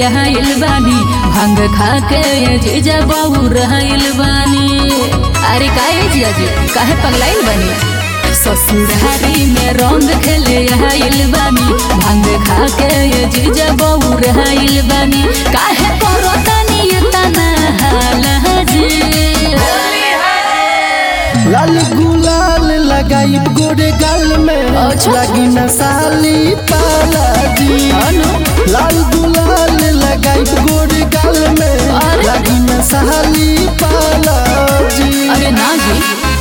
आइल बानी भांग खा के ये जीजा बहु रहल बानी अरे काहे जिया जी काहे पगलाइल बानी ससुरारी में रंग खेले आइल बानी भांग खा के ये जीजा बहु रहल बानी काहे परतनी तना हाल जी लाल गुलाल लगाई गोरे गाल में अच्छा। लगी न साली पाला जी लाल गुलाल लगाई गोरे गाल में अरे। लगी न साली पाला जी अरे ना जी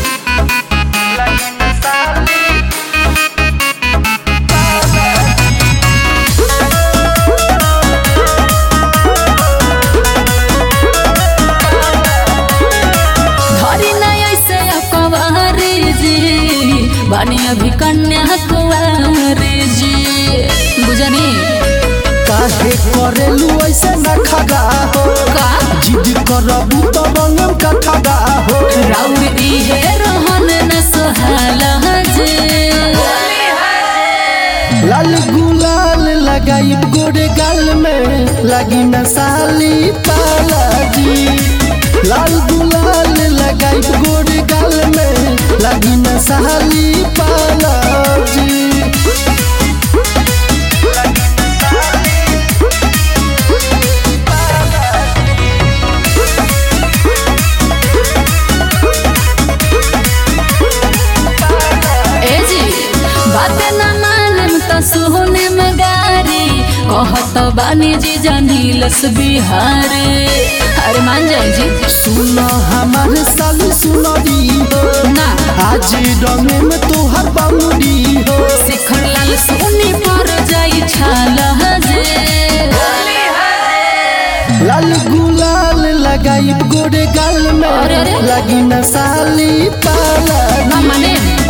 धरी नहीं ऐसे अकवारी जी बानी अभी कन्या कुंवारी जी बुझनी काहे करेलू ऐसे न खगा हो का जिद करबू तो रंगम का ठगा हो राउर इहे रहन न सोहाल जी लाल गुलाल लगाई गोरे गाल में लगी न साली पाला जी लाल गुलाल लगाई गोरे गाल में लगी न साली पाला जी ए जी बात न मानम त सुने मगारी कहत बानी जी जनीलस बिहारे अरे मान जाए जी सुनो हमार साली सुनरी हो ना आज रंगे में तोहर बामुरी हो शिखर लाल सोनी पर जाई छाल जे लाल गुलाल लगाई गोरे गाल में अरे, अरे। लगी न साली पाला ना माने